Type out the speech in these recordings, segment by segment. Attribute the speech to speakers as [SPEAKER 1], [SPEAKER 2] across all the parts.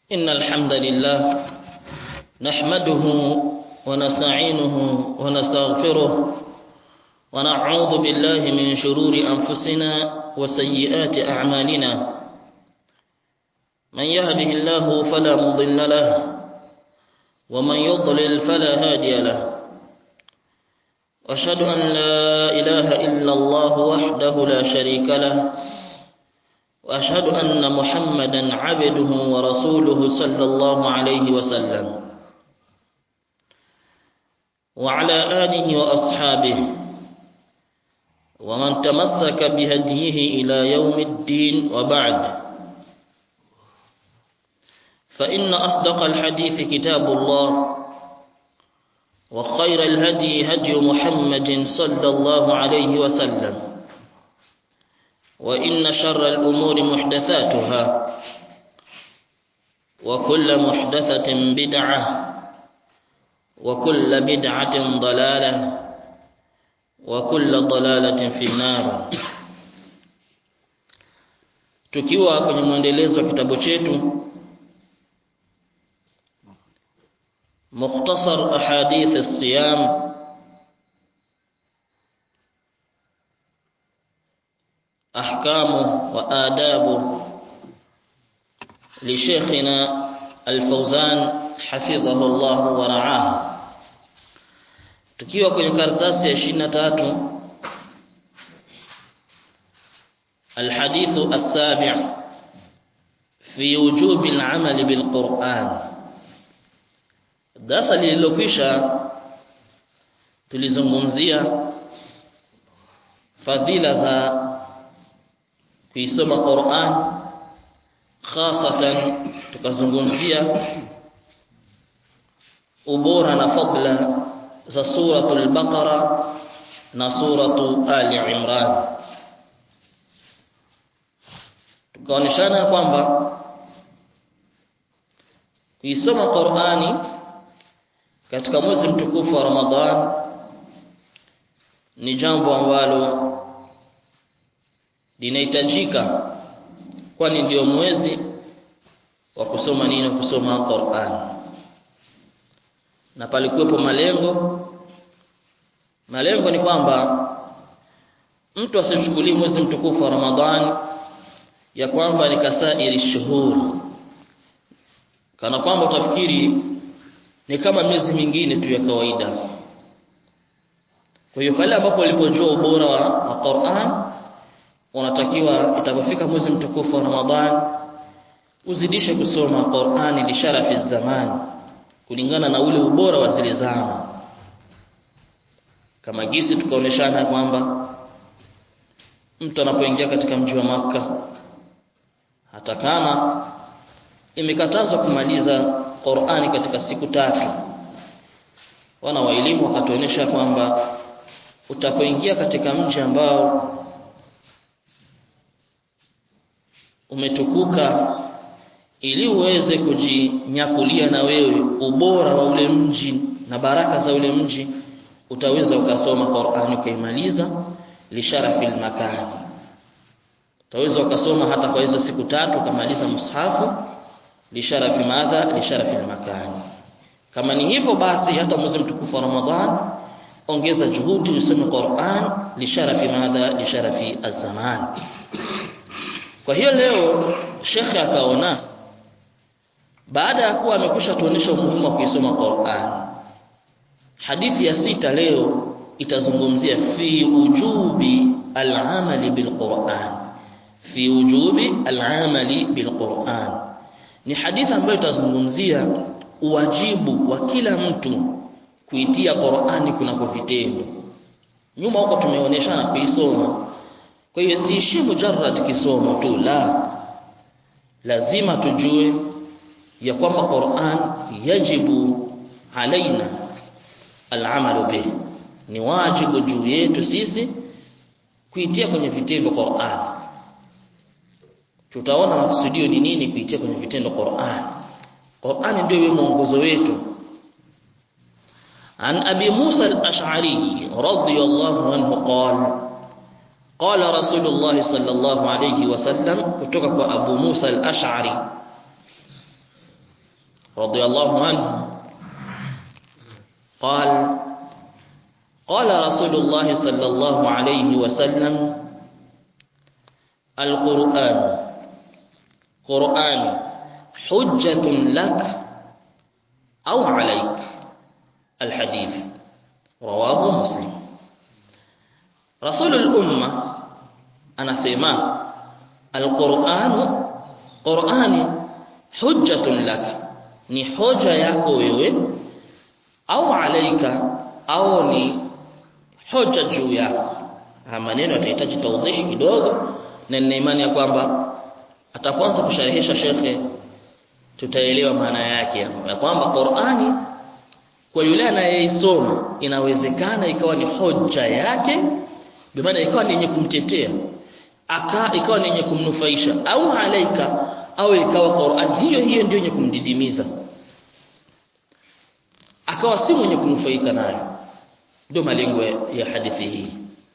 [SPEAKER 1] إن الحمد لله نحمده ونستعينه ونستغفره ونعوذ بالله من شرور أنفسنا وسيئات أعمالنا من يهده الله فلا مضل له ومن يضلل فلا هادي له واشهد ان لا اله الا الله وحده لا شريك له واشهد ان محمدا عبده ورسوله صلى الله عليه وسلم وعلى اله واصحابه ومن تمسك بهديه الى يوم الدين وبعد فان اصدق الحديث كتاب الله وخير الهدي هدي محمد صلى الله عليه وسلم وإن شر الأمور محدثاتها وكل محدثة بدعة وكل بدعة ضلالة وكل ضلالة في النار tukiwa kwenye mwendelezo wa kitabu chetu مختصر أحاديث الصيام أحكامه وآدابه لشيخنا الفوزان حفظه الله ورعاه tukiwa kwenye karatasi ya 23 الحديث السابع في وجوب العمل بالقرآن Darasa lililokwisha tulizungumzia fadhila za kuisoma Qur'an khasatan tukazungumzia ubora na fadla za suratul Baqara na suratu Ali Imran tukaoneshana kwamba kuisoma Qur'ani katika mwezi mtukufu wa Ramadhan ni jambo ambalo linahitajika kwani ndio mwezi wa kusoma nini kusoma Qur'an na palikuwepo malengo malengo ni kwamba mtu asichukulie mwezi mtukufu wa Ramadhan ya kwamba ni kasairi shuhur kana kwamba utafikiri ni kama miezi mingine tu ya kawaida. Kwa hiyo pale ambapo ulipojua ubora wa, wa Qur'an unatakiwa itapofika mwezi mtukufu wa Ramadhan uzidishe kusoma Qur'an li sharafi zaman kulingana na ule ubora wa zile zama. Kama gisi tukaoneshana kwamba mtu anapoingia katika mji wa maka hata kama imekatazwa kumaliza Qur'ani katika siku tatu. Wana wa elimu wakatuonyesha kwamba utapoingia katika mji ambao umetukuka ili uweze kujinyakulia na wewe ubora wa ule mji na baraka za ule mji utaweza ukasoma Qur'ani ukaimaliza lisharafi makani utaweza ukasoma hata kwa hizo siku tatu ukamaliza mushafu lisharafi madha lisharafi makani kama ni hivyo basi hata mwezi mtukufu wa Ramadhan ongeza juhudi usome Qur'an lisharafi madha lisharafi az-zaman kwa hiyo leo shekhe akaona baada ya kuwa amekusha tuonesha umuhimu wa kuisoma Qur'an hadithi ya sita leo itazungumzia fi ujubi al-amali bil Qur'an fi ujubi al-amali bil Qur'an ni hadithi ambayo itazungumzia uwajibu wa kila mtu kuitia Qur'ani kunako vitendo. Nyuma huko tumeonyeshana kuisoma. Kwa hiyo siishi mujarrad kisomo tu la. Lazima tujue ya kwamba Qur'an yajibu alaina al'amalu bih. Ni wajibu juu yetu sisi kuitia kwenye vitendo Qur'an tutaona makusudio ni nini kuitia kwenye vitendo Qur'an. Qur'an ndio iwe mwongozo wetu. An Abi Musa al-Ash'ari radiyallahu anhu qala qala Rasulullah sallallahu alayhi wasallam kutoka kwa Abu Musa al-Ash'ari radiyallahu anhu قال قال رسول الله صلى الله عليه وسلم القرآن قرآن حجة لك أو عليك الحديث رواه مسلم رسول الأمة أنا سيما القرآن قرآن حجة لك ni hoja yako wewe au alaika au ni hoja juu yako haya maneno yatahitaji tawdihi kidogo na nina imani ya kwamba atapoanza kusharhisha shekhe tutaelewa maana yake ya kwamba Qur'ani kwa yule anayeisoma inawezekana ikawa ni hoja yake bimaana ikawa ni yenye kumtetea aka ikawa ni yenye kumnufaisha au alaika au ikawa Qur'an hiyo hiyo ndio yenye kumdidimiza akawa si mwenye kunufaika nayo ndio malengo ya hadithi hii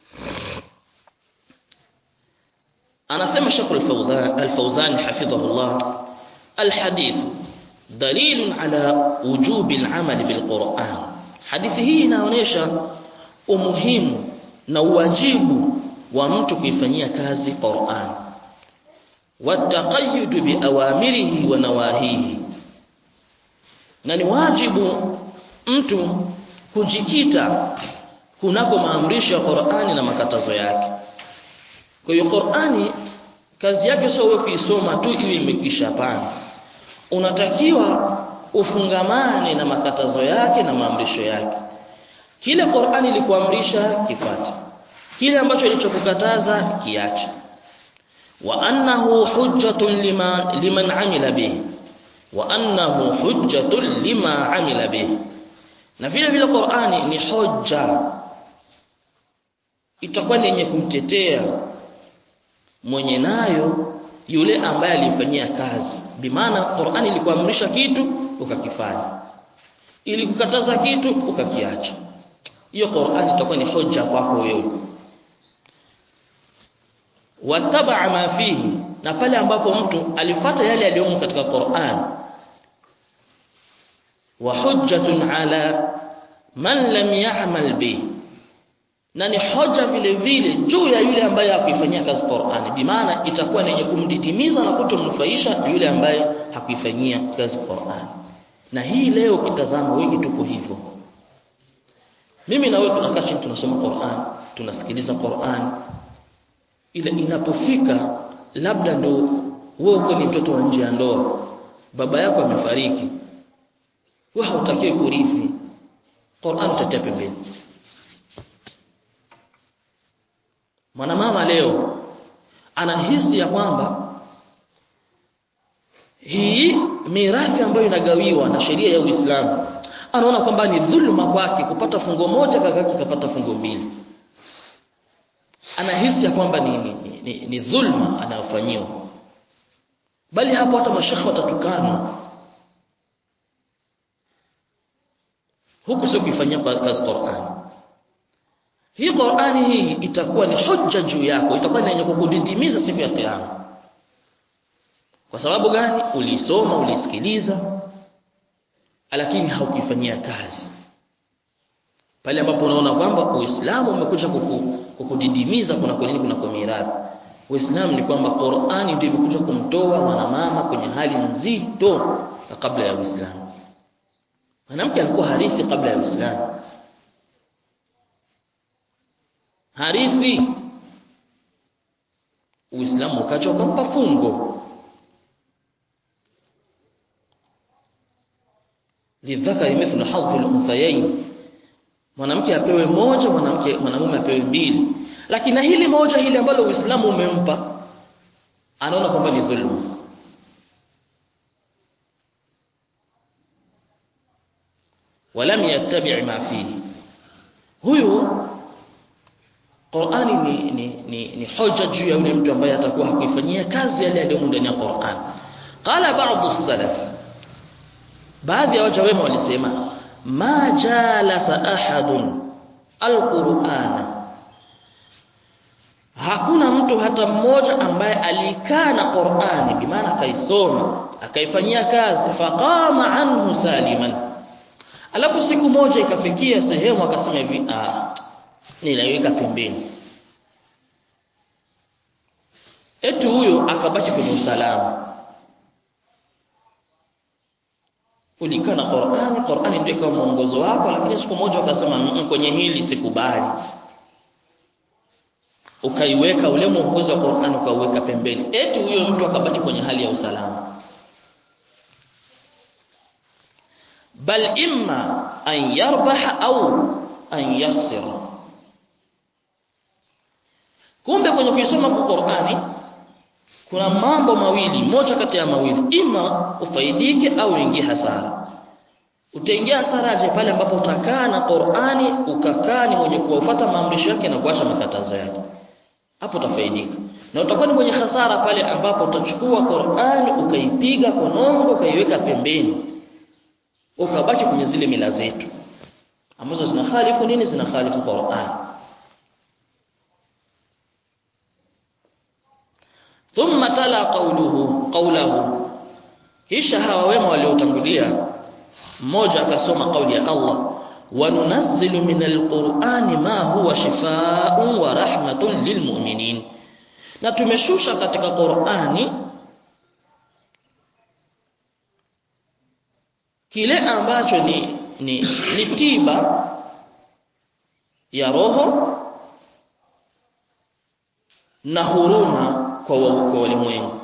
[SPEAKER 1] anasema Sheikh al-Fawzan hafidhahullah al-hadith dalil ala wujub al-amal bil-Qur'an hadithi hii inaonyesha umuhimu na uwajibu wa mtu kuifanyia kazi Qur'an wataqayyud biawamirihi wa nawahihi na ni wajibu mtu kujikita kunako maamrisho ya Qur'ani na makatazo yake kwa hiyo Qur'ani kazi yake sio wewe kuisoma tu iwe imekisha hapana unatakiwa ufungamane na makatazo yake na maamrisho yake kile Qur'ani ilikuamrisha kifate kile ambacho ilichokukataza kiache wa annahu hujjatun lima liman amila bihi wa annahu hujjatun lima amila bihi na vile vile Qur'ani ni hoja itakuwa ni yenye kumtetea mwenye nayo yule ambaye alifanyia kazi bimaana Qur'ani ilikuamrisha kitu ukakifanya ili kukataza kitu ukakiacha hiyo Qur'ani itakuwa ni hoja kwako wewe wataba ma fihi na pale ambapo mtu alifata yale yaliyomo katika Qur'an wa hujjatun ala man lam ya'mal bi na ni hoja vile vile juu ya yule ambaye hakuifanyia kazi Qur'ani bimaana itakuwa ni yenye kumdidimiza na kutomnufaisha yule ambaye hakuifanyia kazi Qur'ani na hii leo kitazama wengi tuko hivyo mimi na wewe tunakaa chini tunasoma Qur'an tunasikiliza Qur'an ila inapofika labda ndo wewe uko ni mtoto wa nje ya ndoa baba yako amefariki wewe hautakiwi kurithi Qur'an tatia pembeni mwanamama leo anahisi ya kwamba hii mirathi ambayo inagawiwa na sheria ya Uislamu anaona kwamba ni dhulma kwake kupata fungo moja kakake kapata fungo mbili anahisi ya kwamba ni, ni, ni, ni dhulma anayofanyiwa bali hapo hata mashekhe watatukana huku sio kuifanyia kazi Qur'an hii Qur'ani hii itakuwa ni hoja juu yako itakuwa ni yenye kukudidimiza siku ya kiyama kwa sababu gani ulisoma ulisikiliza lakini haukuifanyia kazi pale ambapo unaona kwamba Uislamu umekuja kuku, kukudidimiza kuna kwa nini kuna kwa mirathi Uislamu ni kwamba Qur'ani ndio imekuja kumtoa mwanamama kwenye hali nzito kabla ya Uislamu mwanamke alikuwa harithi kabla ya Uislamu harithi Uislamu ukaja ukampa fungo lidhakari mithlu hadhi al-unthayayn mwanamke apewe moja mwanamke mwanamume apewe mbili lakini hili moja hili ambalo Uislamu umempa anaona kwamba ni dhulma walam yattabi' ma fihi huyu Qur'ani ni, ni, ni, ni hoja juu ya yule mtu ambaye atakuwa hakuifanyia kazi yale yaliyomo ndani ya Qur'an qala ba'd as-salaf baadhi ya waja wema walisema ma jalasa ahadun alqur'ana hakuna mtu hata mmoja ambaye alikaa na Qur'ani bimaana kaisoma akaifanyia kazi faqama anhu saliman alafu siku moja ikafikia sehemu akasema hivi ah ninaiweka pembeni eti huyo akabaki kwenye usalama ulikaa na Qur'ani Qur'ani ndio ikawa mwongozo wako lakini siku moja ukasema "Mm, kwenye hili sikubali ukaiweka ule mwongozo wa Qur'ani ukauweka pembeni eti huyo mtu akabaki kwenye hali ya usalama bal imma an yarbaha au an yakhsira kumbe kwenye kuisoma kwa Qur'ani kuna mambo mawili moja kati ya mawili ima ufaidike au uingie hasara utaingia hasara je pale ambapo utakaa na Qur'ani ukakaa ni mwenye kuwafuata maamrisho yake na kuacha makatazo yake hapo utafaidika na utakuwa ni mwenye hasara pale ambapo utachukua Qur'ani ukaipiga konongo ukaiweka pembeni ukabaki kwenye zile mila zetu ambazo zinahalifu nini zinahalifu Qur'an thumma tala qawluhu qawluhu kisha hawa wema waliotangulia mmoja akasoma kauli ya Allah wa nunazzilu minal qur'ani ma huwa shifaa'un wa rahmatun lilmu'minin na tumeshusha katika Qur'ani kile ambacho ni ni, ni tiba ya roho na huruma kwa wa- kwa walimwengu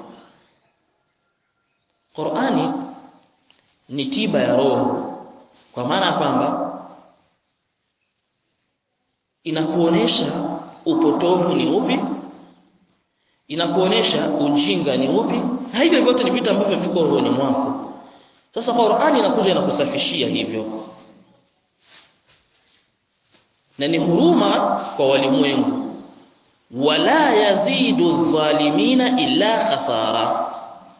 [SPEAKER 1] Qur'ani ni tiba ya roho kwa maana kwamba inakuonesha upotovu ni upi inakuonesha ujinga ni upi na hivyo vyote ni vitu ambavyo viko rohoni mwako sasa Qur'ani inakuja inakusafishia hivyo na ni huruma kwa walimwengu wala yazidu dhalimina illa khasara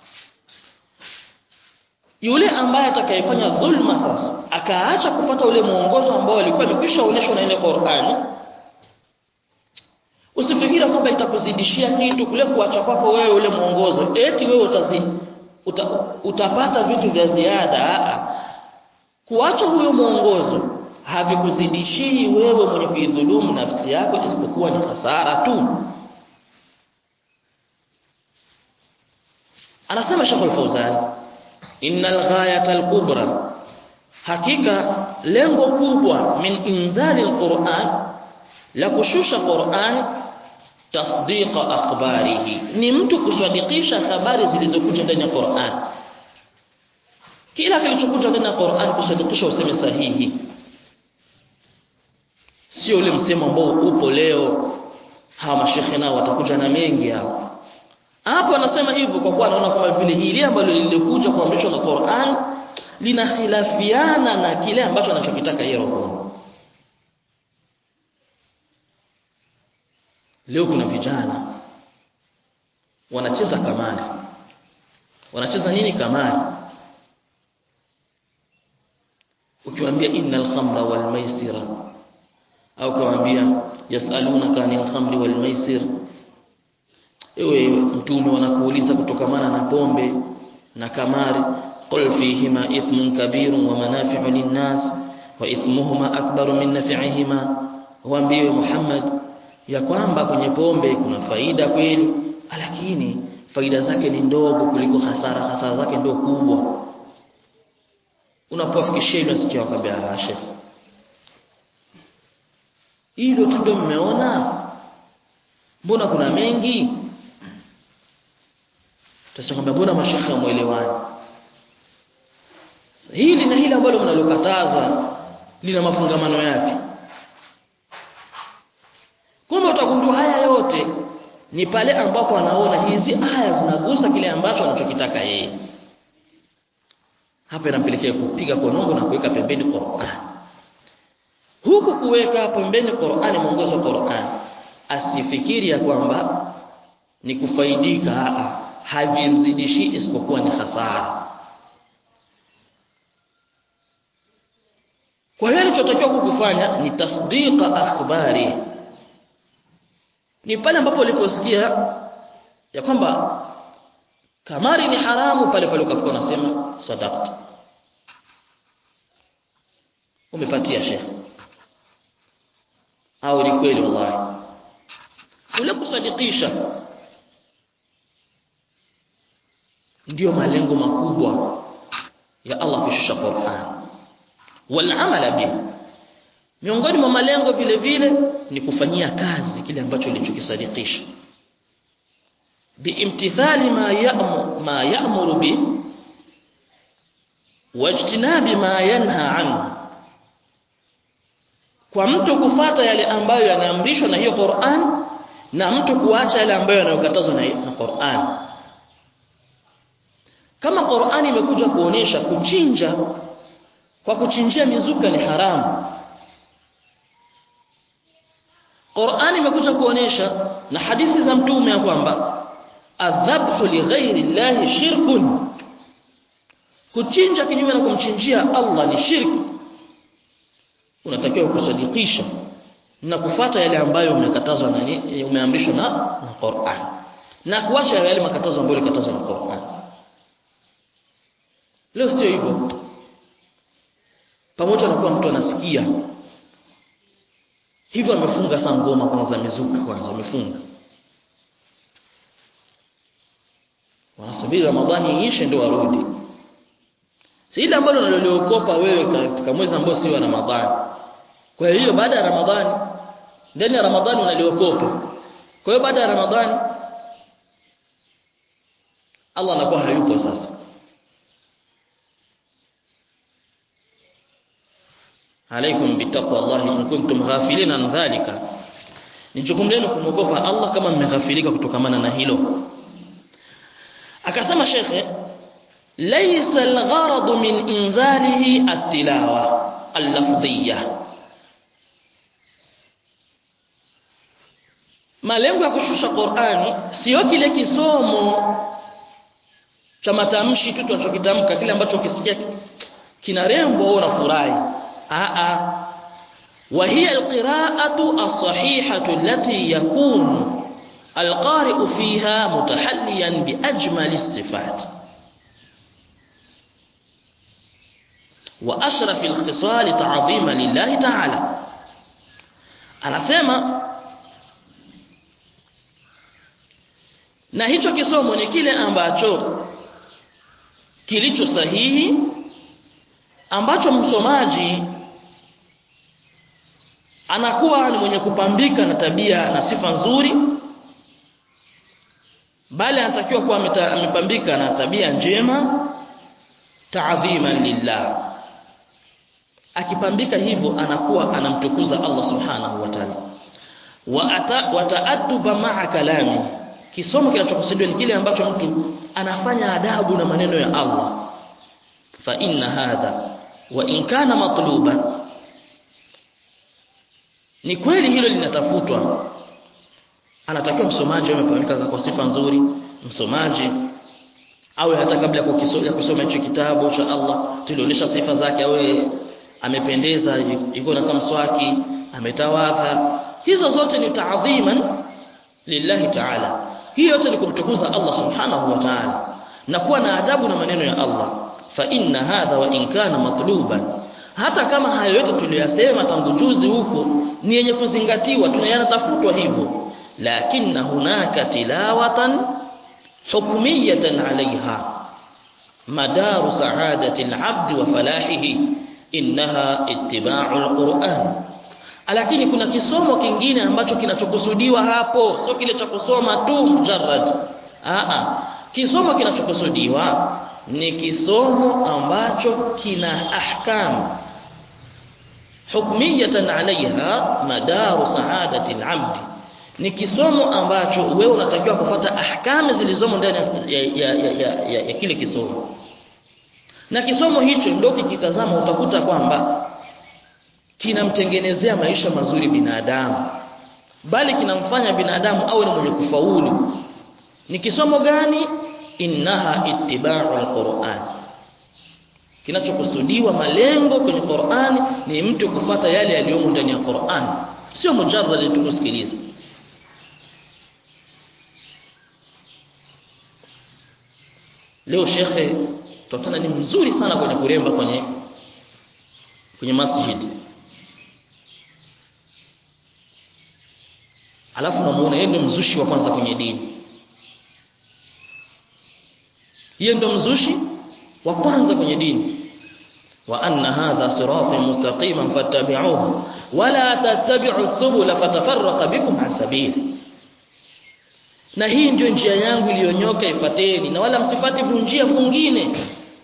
[SPEAKER 1] yule ambaye atakayefanya dhulma sasa akaacha kupata ule mwongozo ambao alikuwa amekwisha onyeshwa na ile Qur'ani usifikiri kwamba itakuzidishia kitu kule kuacha kwako wewe ule mwongozo eti wewe utazi, uta, utapata vitu vya ziada Aa. kuacha huyo mwongozo havikuzidishii wewe mwenye kuidhulumu nafsi yako isipokuwa ni hasara tu anasema Sheikh Al-Fauzan innal ghayata al-kubra hakika lengo kubwa min inzali al-Qur'an la kushusha Qur'an tasdiqa akhbarihi ni mtu kusadikisha habari zilizokuja ndani ya Qur'an kila kilichokuja ndani ya Qur'an kusadikisha useme sahihi sio ule msemo ambao upo leo hawa mashekhe nao watakuja na mengi hao hapo anasema hivyo kwa kuwa anaona kama vile hili ambalo lilikuja kuamrishwa na Qur'an linakhilafiana na kile ambacho anachokitaka yeye roho leo kuna vijana wanacheza kamari wanacheza nini kamari ukiwaambia innal khamra wal maisira au kumwambia yasalunaka anil khamri wal maisir ewe mtume wanakuuliza kutokamana na pombe na kamari qul fihima ithmun kabirun wa manafi'u linnas wa ithmuhuma akbaru min naf'ihima waambie Muhammad ya kwamba kwenye pombe kuna faida kweli lakini faida zake ni ndogo kuliko hasara hasara zake ndio kubwa unapofikishia unasikia wakwambia shekh hilo tu ndio mmeona mbona kuna mengi tutasema kwamba mbona mashekhe wamuelewani hili na hili ambalo mnalokataza lina mafungamano yapi kumbe utagundua haya yote ni pale ambapo anaona hizi aya zinagusa kile ambacho anachokitaka yeye hapa inampelekea kupiga konongo na kuweka pembeni Qur'an huku kuweka pembeni Qur'ani mwongozo wa Qur'an asifikiri ya kwamba ni kufaidika aa havimzidishi isipokuwa ni hasara kwa hiyo alichotakiwa kukufanya ni tasdiqa akhbari ni pale ambapo uliposikia ya kwamba kamari ni haramu pale pale ukafuka unasema sadaqta umepatia shekhe au ni kweli wallahi ule kusadikisha ndiyo malengo makubwa ya Allah kushusha Qur'an wal amala bihi miongoni mwa malengo vile vile ni kufanyia kazi kile ambacho ulichokisadikisha biimtithali ma ya'muru ma ya'muru bi wajtinabi ma yanha anhu kwa mtu kufata yale ambayo yanaamrishwa na hiyo Qur'an na mtu kuacha yale ambayo yanayokatazwa na, na Qur'an kama Qur'an imekuja kuonesha kuchinja kwa kuchinjia mizuka ni haramu Qur'an imekuja kuonesha na hadithi za mtume ya kwamba adhabhu li ghairi llahi shirkun kuchinja kinyume na kumchinjia Allah ni shirki unatakiwa kusadikisha na kufata yale ambayo umekatazwa na umeamrishwa na, na Qur'an na kuacha yale makatazo ambayo yalikatazwa na Qur'an leo sio hivyo pamoja na kuwa mtu anasikia hivyo amefunga saa ngoma kwanza mizuka kwanza amefunga wanasubiri Ramadhani iishe ndio warudi si ile ambalo unaloliokopa wewe katika mwezi ambao si wa Ramadhani kwa hiyo baada ya Ramadhani ndani ya Ramadhani unaliokopa kwa hiyo baada ya Ramadhani Allah anakuwa hayupo sasa alaikum bitaqwa Allah in kuntum ghafilina an dhalika ni jukumu lenu kumogopa Allah kama mmeghafilika kutokamana na hilo akasema shekhe laysa al-gharad min inzalihi at-tilawa al-lafdhiyya malengo ya kushusha Qur'ani sio kile kisomo cha matamshi tu tunachokitamka kile ambacho ukisikia kina rembo au unafurahi a a وهي القراءة الصحيحة التي يكون القارئ فيها متحليا بأجمل الصفات وأشرف الخصال تعظيما لله تعالى أنا سيما na hicho kisomo ni kile ambacho kilicho sahihi ambacho msomaji anakuwa ni mwenye kupambika na tabia na sifa nzuri bali anatakiwa kuwa amepambika na tabia njema ta'dhiman lillah akipambika hivyo anakuwa anamtukuza Allah subhanahu wa ta'ala wa ta'adduba ma'a kalami kisomo kinachokusudiwa ni kile ambacho mtu anafanya adabu na maneno ya Allah fa inna hadha wa in kana matluban ni kweli hilo linatafutwa anatakiwa msomaji awe amepamika kwa sifa nzuri msomaji awe hata kabla ya kusoma hicho kitabu cha Allah tulionyesha sifa zake awe amependeza yuko na kamswaki ametawadha hizo zote ni taadhiman lillahi ta'ala hii yote ni kumtukuza Allah subhanahu wa ta'ala na kuwa na adabu na maneno ya Allah fa inna hadha wa in kana matluban hata kama hayo yote tuliyasema tangu juzi huko ni yenye kuzingatiwa tunayanatafutwa hivyo lakini hunaka tilawatan hukmiyatan alaiha madaru saadati alabd wa falahihi innaha ittiba'u alquran lakini kuna kisomo kingine ambacho kinachokusudiwa hapo sio kile cha kusoma tu mujarrad a kisomo kinachokusudiwa ni kisomo ambacho kina ahkam hukmiyatan alaiha madaru saadati alabd ni kisomo ambacho wewe unatakiwa kufuata ahkami zilizomo ndani ya, ya, ya, ya, ya, ya kile kisomo na kisomo hicho ndio kikitazama utakuta kwamba kinamtengenezea maisha mazuri binadamu bali kinamfanya binadamu awe ni mwenye kufaulu ni kisomo gani innaha ittiba'u alquran kinachokusudiwa malengo kwenye Qur'an ni mtu kufata yale yaliyomo ndani ya Qur'an sio mujarrad tu kusikiliza leo shekhe tutana ni mzuri sana kwenye kuremba kwenye kwenye masjid alafu namuona yeye ndio mzushi wa kwanza kwenye dini yeye ndio mzushi wa kwanza kwenye dini wa anna hadha sirati mustaqiman fattabi'uhu wala tattabi'u subula fatafarraqa bikum an sabili na hii ndio njia yangu iliyonyoka ifateni na wala msifati njia fungine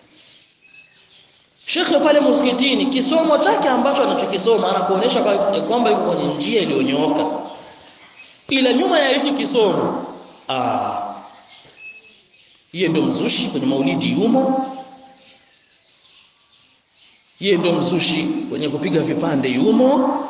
[SPEAKER 1] Shekhe pale msikitini kisomo chake ambacho anachokisoma anakuonesha kwamba yuko kwenye njia iliyonyooka ila nyuma ya hiki kisomo ah yeye ndio mzushi kwenye maulidi yumo yeye ndio mzushi kwenye kupiga vipande yumo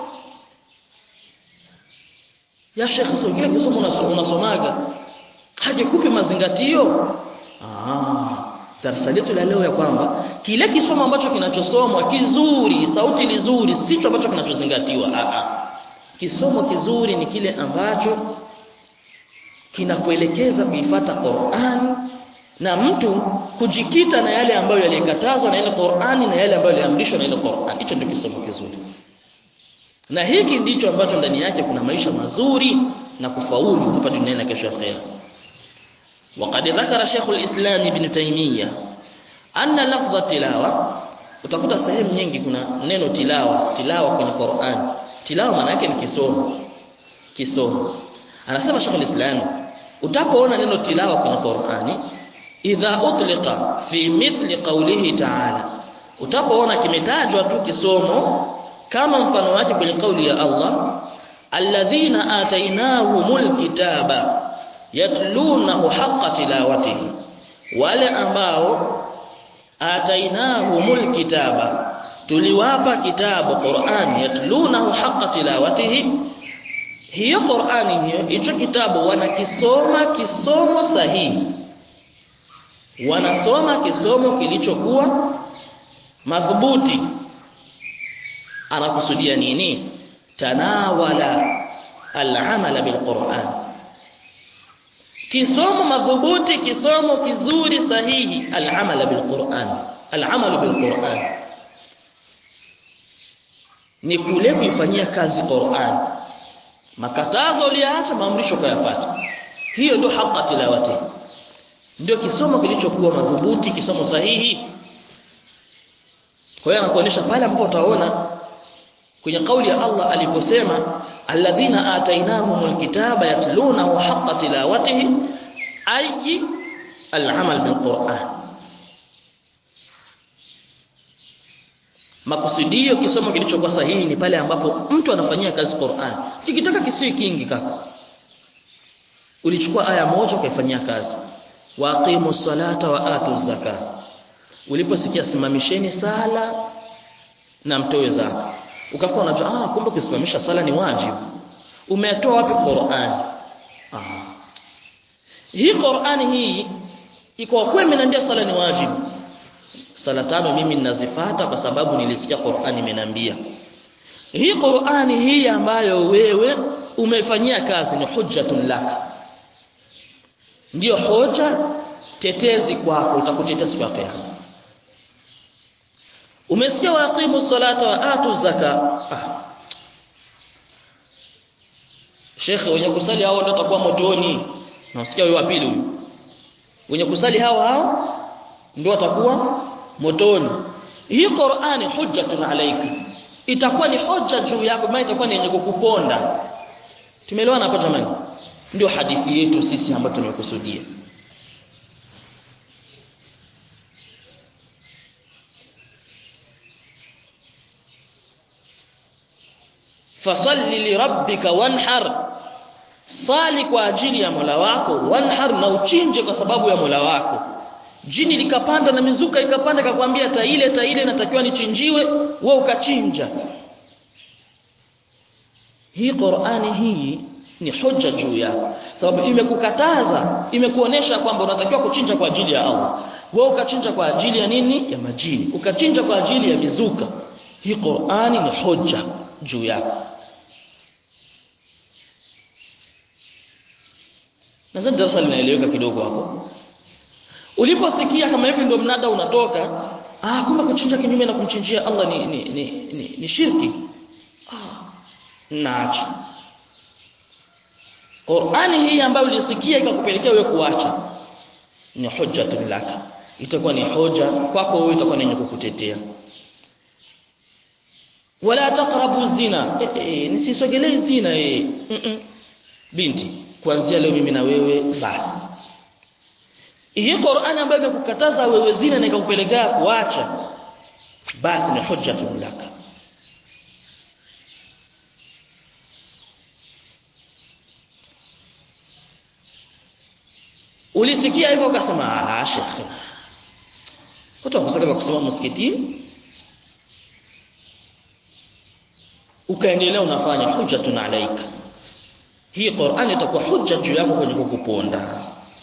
[SPEAKER 1] ya shekhe sio kile kisomo unasomaga hajikupi mazingatio ah darasa letu la leo ya kwamba kile kisomo ambacho kinachosomwa kizuri sauti nzuri sicho ambacho kinachozingatiwa a a kisomo kizuri ni kile ambacho kinakuelekeza kuifata Qur'an na mtu kujikita na yale ambayo yalikatazwa na ile Qur'ani na yale ambayo yaliamrishwa na ile Qur'an hicho ndio kisomo kizuri na hiki ndicho ambacho ndani yake kuna maisha mazuri na kufaulu hapa duniani na kesho akhera وقد ذكر شيخ الإسلام ابن تيمية أن لفظ التلاوة utakuta sehemu nyingi kuna neno tilawa tilawa kwenye Qur'an tilawa maana yake ni kisomo kisomo anasema Sheikh al-Islam utapoona neno tilawa kwenye Qur'ani idha utliqa fi mithli qawlihi ta'ala utapoona kimetajwa tu kisomo kama mfano wake kwenye kauli ya Allah alladhina atainahumul kitaba yatlunahu haqqa tilawatihi wale ambao atainahumul kitaba tuliwapa kitabu Qur'an yatlunahu haqqa tilawatihi hiyo Qur'ani hiyo hicho kitabu wanakisoma kisomo sahihi wanasoma kisomo kilichokuwa madhubuti anakusudia nini tanawala al-amala bil-Qur'an kisomo madhubuti kisomo kizuri sahihi al-amala bil-Qur'an al-amalu bil-Qur'an ni kule kuifanyia kazi Qur'an makatazo uliacha maamrisho kuyafuata hiyo ndio haqqa tilawati ndio kisomo kilichokuwa madhubuti kisomo sahihi kwa hiyo anakuonyesha pale ambapo utaona kwenye kauli ya Allah aliposema alladhina atainahumul kitaba yatlunahu haqqa tilawatihi ay al-amal bil Qur'an makusudio kisomo kilichokuwa sahihi ni pale ambapo mtu anafanyia kazi Qur'an kikitaka kisiwe kingi kaka ulichukua aya moja ukaifanyia kazi waqimu salata wa atu zaka uliposikia simamisheni sala na mtoe zaka ukakuwa unajua ah kumbe kusimamisha sala ni wajibu umetoa wapi Qur'an ah hii Qur'an hii iko kweli imeniambia sala ni wajibu sala tano mimi ninazifata kwa sababu nilisikia Qur'an imeniambia hii Qur'ani hii ambayo wewe umefanyia kazi ni hujjatun lak ndiyo hoja tetezi kwako utakutetea siku ya kiyama umesikia waqimu salata wa atu zaka ah. Shekhe wenye kusali hao ndio watakuwa motoni nasikia huyo wa pili huyu wenye kusali hao hao ndio watakuwa motoni hii Qur'ani hujjatun alayka itakuwa ni hoja juu yako maana itakuwa ni yenye kukuponda tumeelewana hapo jamani ndio hadithi yetu sisi ambayo tumekusudia fasalli lirabbika wanhar sali kwa ajili ya Mola wako wanhar na uchinje kwa sababu ya Mola wako jini likapanda na mizuka ikapanda ikakwambia taile taile natakiwa nichinjiwe wewe ukachinja hii Qur'ani hii ni hoja juu yako sababu imekukataza imekuonesha kwamba unatakiwa kuchinja kwa ajili ya Allah wewe ukachinja kwa ajili ya nini ya majini ukachinja kwa ajili ya mizuka hii Qur'ani ni hoja juu yako nadhani darasa linaeleweka kidogo hapo uliposikia kama hivi ndio mnada unatoka ah kumbe kuchinja kinyume na kumchinjia Allah ni ni ni, ni, ni shirki ah naacha Qur'ani hii ambayo ulisikia ikakupelekea wewe kuacha ni hujjatun laka itakuwa ni hoja kwako wewe itakuwa ni kukutetea wala taqrabu zina e, e, nisisogelee zina e. mm -mm. binti kuanzia leo mimi na wewe basi hii Qur'ani ambayo imekukataza wewe zina na ikakupelekea kuacha basi ni hujjatun laka ulisikia hivyo ukasema ah shekhi watu wakusaka kusema msikitini ukaendelea unafanya hujjatun alaika hii Qur'ani itakuwa hujja juu yako kwenye kukuponda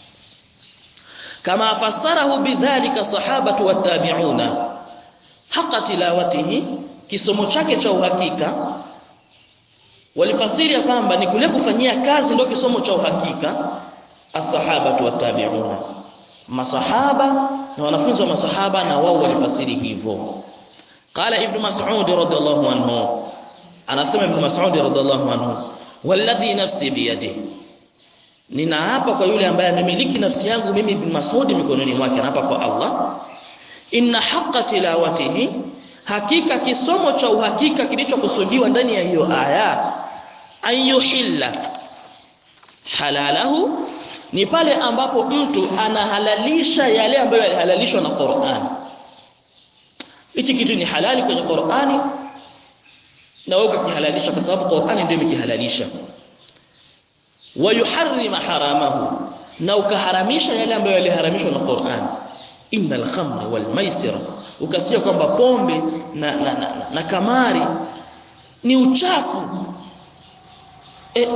[SPEAKER 1] kama fasarahu bidhalika sahabatu wattabi'una haqa tilawatihi kisomo chake cha uhakika walifasiri ya kwamba ni kule kufanyia kazi ndio kisomo cha uhakika as-sahabatu wattabi'una masahaba na wanafunzi wa masahaba na wao walifasiri hivyo qala ibn mas'ud radhiyallahu anhu anasema ibn mas'ud radhiyallahu anhu walladhi nafsi biyadihi ninaapa kwa yule ambaye amemiliki nafsi yangu mimi ibn mas'ud mikononi mwake naapa kwa Allah inna haqqa tilawatihi hakika kisomo cha uhakika kilichokusudiwa ndani ya hiyo aya ayuhilla halalahu ni pale ambapo mtu anahalalisha yale ambayo yalihalalishwa na Qur'an. Hichi kitu ni halali kwenye Qur'ani na wewe ukihalalisha kwa sababu Qur'ani ndio imekihalalisha. Wa yuharrima haramahu na ukaharamisha yale ambayo yaliharamishwa na Qur'an. Innal khamra wal maisira ukasikia kwamba pombe na, na, na, na, na kamari ni uchafu e,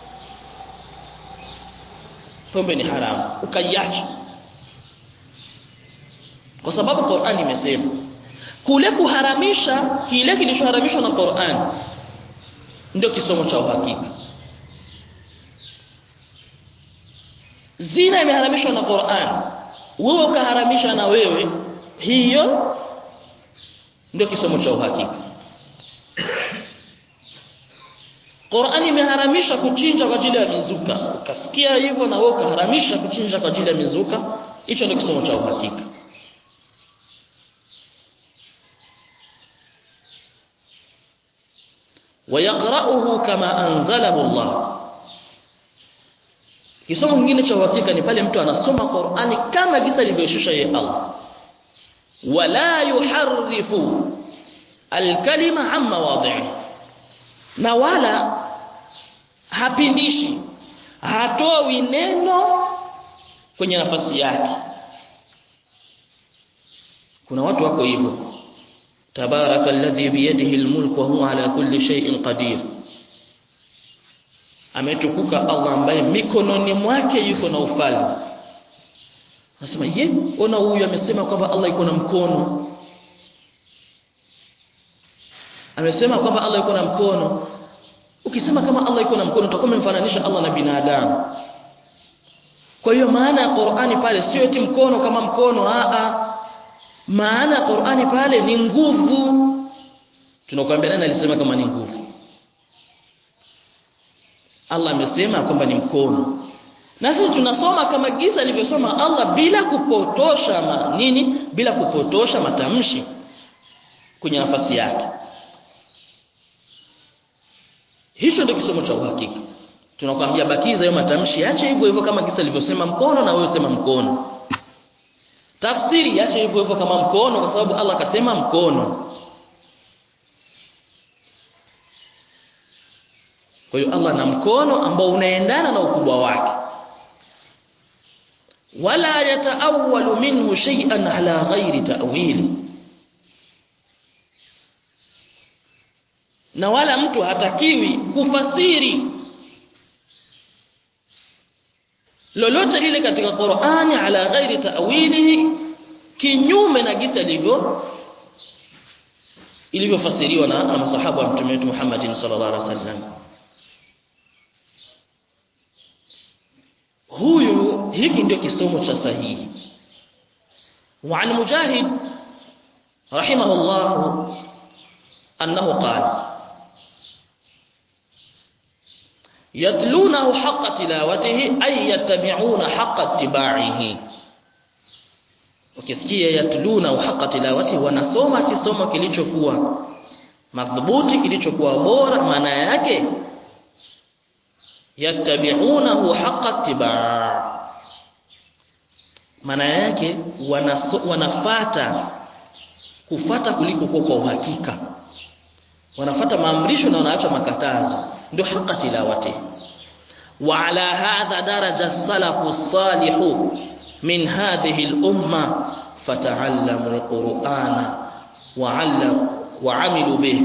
[SPEAKER 1] pombe ni haramu ukaiacha kwa sababu Qur'an imesema kule kuharamisha kile kilichoharamishwa na Qur'an ndio kisomo cha uhakika zina imeharamishwa na Qur'an wewe ukaharamisha na wewe hiyo ndio kisomo cha uhakika Qur'an imeharamisha kuchinja kwa ajili ya mizuka. Ukasikia hivyo na wewe ukaharamisha kuchinja kwa ajili ya mizuka, hicho ndio kisomo cha uhakika. Wayaqra'uhu kama anzalahu Allah. Kisomo kingine cha uhakika ni pale mtu anasoma Qur'ani kama gisa alivyoshusha yeye Allah. Wala yuharrifu al-kalima amma wadhihi na wala hapindishi hatoi neno kwenye nafasi yake kuna watu wako hivyo tabaraka alladhi biyadihi almulk wa huwa ala kulli shay'in qadir ametukuka Allah ambaye mikononi mwake yuko na ufalme nasema ye ona huyu amesema kwamba Allah yuko na mkono amesema kwamba Allah yuko na mkono ukisema kama Allah yuko na mkono utakuwa umemfananisha Allah na binadamu kwa hiyo maana ya Qur'ani pale sio eti mkono kama mkono a a maana ya Qur'ani pale ni nguvu tunakuambia nani alisema kama ni nguvu Allah amesema kwamba ni mkono na sisi tunasoma kama gisa alivyosoma Allah bila kupotosha ma, nini bila kupotosha matamshi kwenye nafasi yake hicho ndio kisomo cha uhakika tunakwambia bakiza hiyo matamshi ache hivyo hivyo kama kisa alivyosema mkono na wewe sema mkono tafsiri ache hivyo hivyo kama mkono kwa sababu Allah akasema mkono kwa hiyo Allah na mkono ambao unaendana na ukubwa wake wala yataawwalu minhu shay'an ala ghairi ta'wili na wala mtu hatakiwi kufasiri lolote lile katika Qur'ani ala ghairi ta'wilihi kinyume na gisa ilivyo ilivyofasiriwa na, na masahaba wa mtume wetu Muhammad sallallahu alaihi wasallam huyu hiki ndio kisomo cha sahihi وعن مجاهد رحمه الله أنه قال يتلونه حق تلاوته أي يتبعون حق اتباعه ukisikia yatluna haqa tilawati wanasoma kisomo kilichokuwa madhubuti kilichokuwa bora maana yake yattabi'unahu haqqa ittiba' maana yake wanaso, wanafata kufata kuliko kwa kwa uhakika wanafata maamrisho na wanaacha makatazo ndio haqqa tilawati wa ala hadha daraja salafu salihu min hadhihi al-umma fata'allamu al-qur'ana wa 'allamu wa 'amilu bihi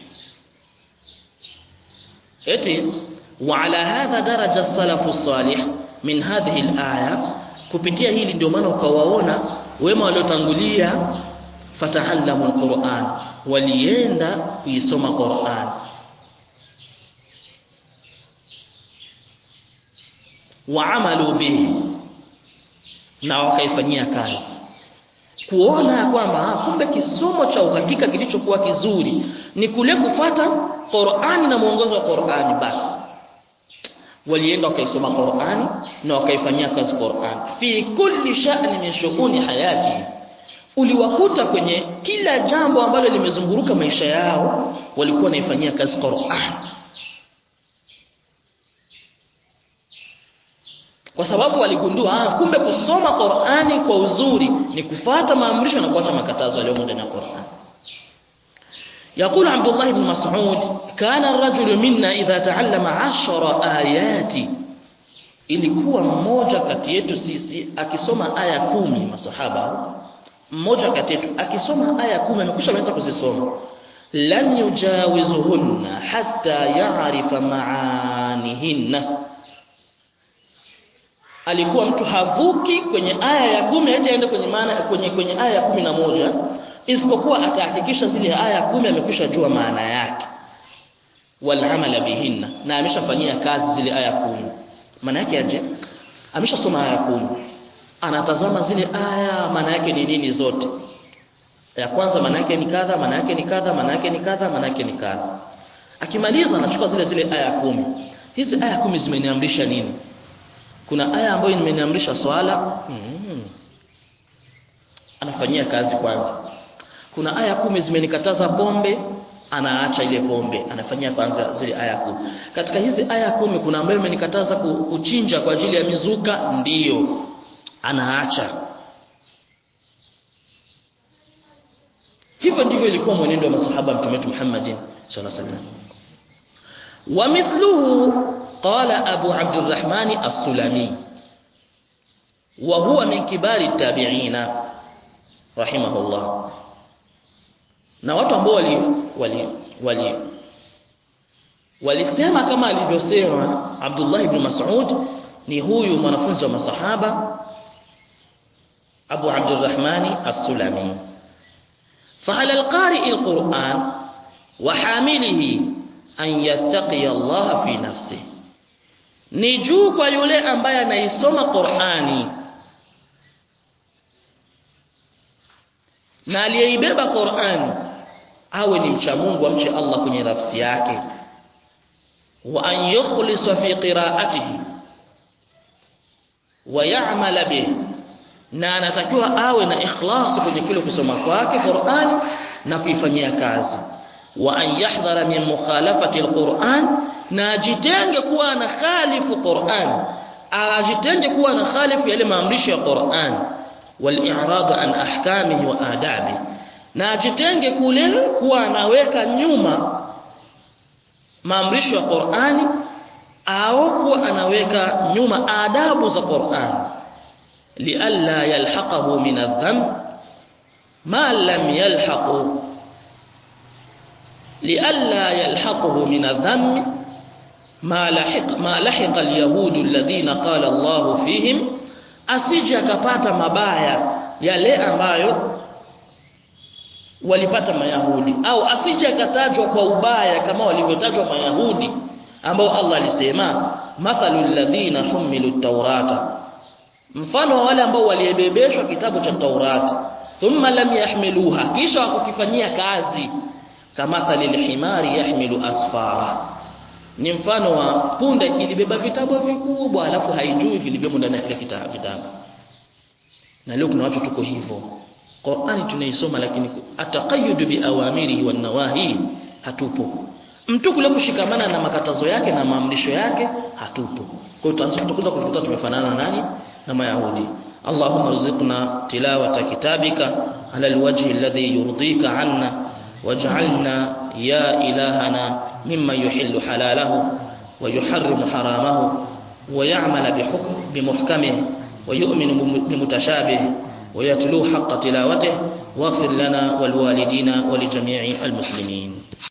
[SPEAKER 1] eti wa ala hadha daraja salafu salih min hadhihi al-aya kupitia hili ndio maana ukawaona wema waliotangulia fata'allamu al-qur'an walienda kuisoma Qur'an wa amalu bihi na wakaifanyia kazi kuona kwamba kumbe kisomo cha uhakika kilichokuwa kizuri ni kule kufata Qur'ani na mwongozo wa Qur'ani basi walienda wakaisoma Qur'ani na wakaifanyia kazi Qur'ani fi kulli sha'ni min shughuli hayati uliwakuta kwenye kila jambo ambalo limezunguruka maisha yao walikuwa wanaifanyia kazi Qur'an kwa sababu waligundua ah, kumbe kusoma Qur'ani kwa uzuri ni kufata maamrisho na kuacha makatazo yaliyomo ndani ya Qur'an يقول عبد الله بن مسعود كان الرجل منا إذا تعلم عشر آيات ilikuwa mmoja kati yetu sisi akisoma aya kumi masahaba mmoja kati yetu akisoma aya kumi amekwisha ameweza kuzisoma lam yujawizuhunna hatta ya'rifa ma'anihinna alikuwa mtu havuki kwenye aya ya kumi hata aende kwenye maana kwenye kwenye aya ya kumi na moja isipokuwa atahakikisha zile aya kumi amekwisha jua maana yake walhamala bihinna na ameshafanyia kazi zile aya kumi maana yake aje ameshasoma aya kumi anatazama zile aya maana yake ni nini zote ya kwanza maana yake ni kadha maana yake ni kadha maana yake ni kadha maana yake ni kadha akimaliza anachukua zile zile aya kumi hizi aya kumi zimeniamrisha nini kuna aya ambayo imeniamrisha swala mm. anafanyia kazi kwanza kuna aya kumi zimenikataza pombe anaacha ile pombe anafanyia kwanza zile aya kumi katika hizi aya kumi kuna ambayo imenikataza kuchinja kwa ajili ya mizuka ndiyo anaacha hivyo ndivyo ilikuwa mwenendo wa masahaba mtume wetu Muhammad sallallahu alaihi wasallam ومثله قال أبو عبد الرحمن السلمي وهو من كبار التابعين رحمه الله na watu ambao wali wali wali walisema kama alivyosema Abdullah ibn Mas'ud ni huyu mwanafunzi wa masahaba Abu Abdurrahmani As-Sulami فعلى القارئ القرآن وحامله أن يتقي الله في نفسه ni juu kwa yule ambaye anaisoma Qur'ani na aliyeibeba Qur'ani awe ni mcha Mungu amche Allah kwenye nafsi yake wa an yukhlisa fi qira'atihi wa ya'mala bih na anatakiwa awe na ikhlas kwenye kile kusoma kwake Qur'an na kuifanyia kazi wa an yahdhara min mukhalafati alquran na ajitenge kuwa na khalifu Qur'an ajitenge kuwa na khalifu yale maamrisho ya Qur'an wal i'rad an ahkamihi wa adabi na ajitenge kule kuwa anaweka nyuma maamrisho ya Qur'ani au kuwa anaweka nyuma adabu za Qur'an lialla yalhaqahu min adh-dhanb ma lam yalhaqu lialla yalhaquhu min adh-dhanb ma lahiq ma lahiqa al-yahud alladhina qala Allah fihim asije akapata mabaya yale ambayo walipata mayahudi au asije akatajwa kwa ubaya kama walivyotajwa mayahudi ambao Allah alisema mathalul ladhina humilu tawrata mfano wa wale ambao walibebeshwa kitabu cha Taurati thumma lam yahmiluha kisha wakukifanyia kazi kamathali lihimari yahmilu asfara ni mfano wa punda ilibeba vitabu vikubwa alafu haijui vilivyomo ndani ya kile kitabu na leo kuna watu tuko hivyo Qur'ani tunaisoma lakini ataqayyud bi awamirihi wan nawahi hatupo mtu kule kushikamana na makatazo yake na maamrisho yake hatupo kwa hiyo tutakuja kukuta tumefanana na nani na mayahudi اللهم ارزقنا تلاوة كتابك على الوجه الذي يرضيك عنا واجعلنا يا إلهنا ممن يحل حلاله ويحرم حرامه ويعمل بحكم بمحكمه ويؤمن بمتشابه ويتلو حق تلاوته واغفر لنا والوالدين ولجميع المسلمين